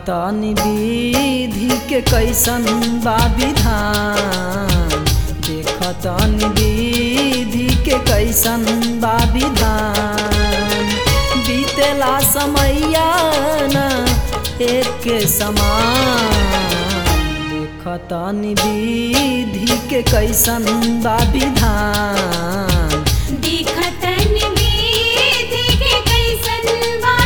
देखतनी विधि के कैसन बा विधान देखतनी विधि के कैसन बा विधान बीतेला समैया न एक के समान देखतनी विधि के कैसन बा विधान देखतन विधि के कैसन बा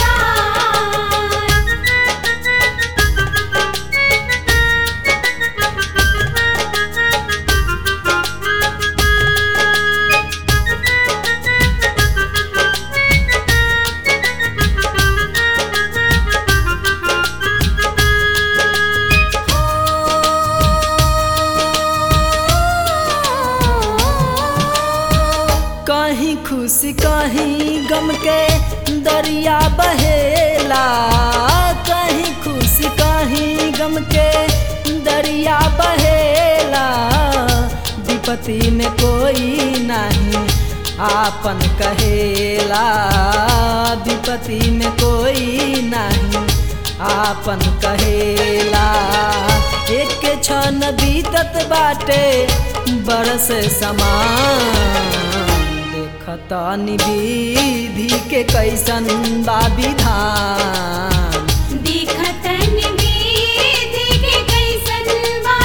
कहीं खुशी कहीं गम के दरिया बहेला कहीं खुशी कहीं गम के दरिया बहेला विपत्ति में कोई नहीं आपन कहेला विपत्ति में कोई नहीं आपन कहेला एक क्षण बीतत बाटे बरस समान देखतनी विधि के कैसन बा विधान देखतन विधि के कैसन बा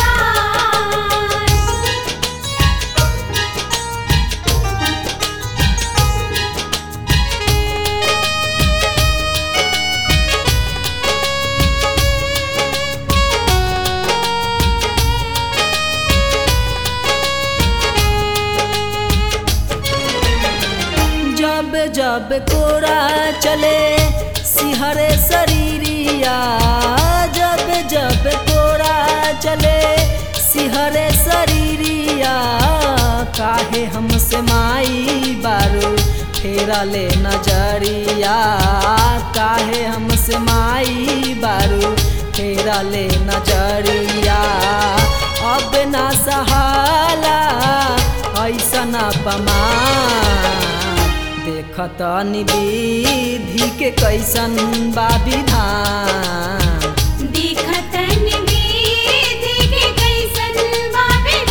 जब जब कोरा चले सिहरे शरीरिया जब जब कोरा चले सिहरे शरीरिया काहे हमसे माई बारू फेरा ले नजरिया काहे हमसे माई बारू फेरा ले नजरिया अब ना सहाला ऐसन अपमान देखतनी विधि के कैसन बा विधान देखतन विधि के कैसन बा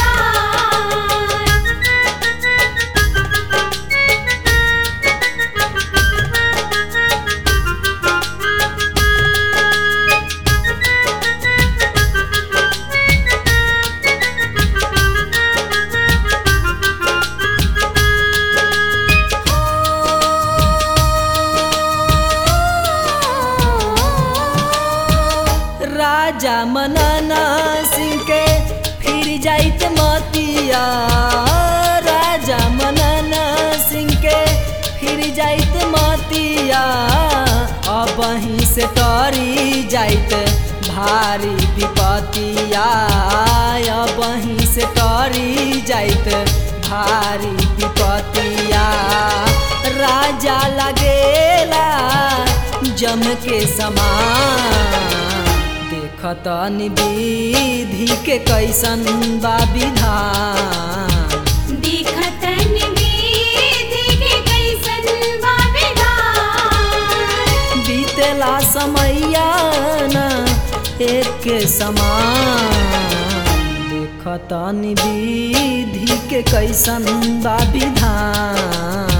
राजा मनना सिंह के फिर जाइत मतिया राजा मनना सिंह के फिर जाइत मतिया अब वहीं से टरी जाइत भारी विपतिया अब वहीं से टरी जाइत भारी विपतिया राजा लगेला जम के समान देखतनी विधि के कैसन बा विधान देखतन विधि के कैसन बा बीतेला समैया न एक के समान देखतनी विधि के कैसन बा विधान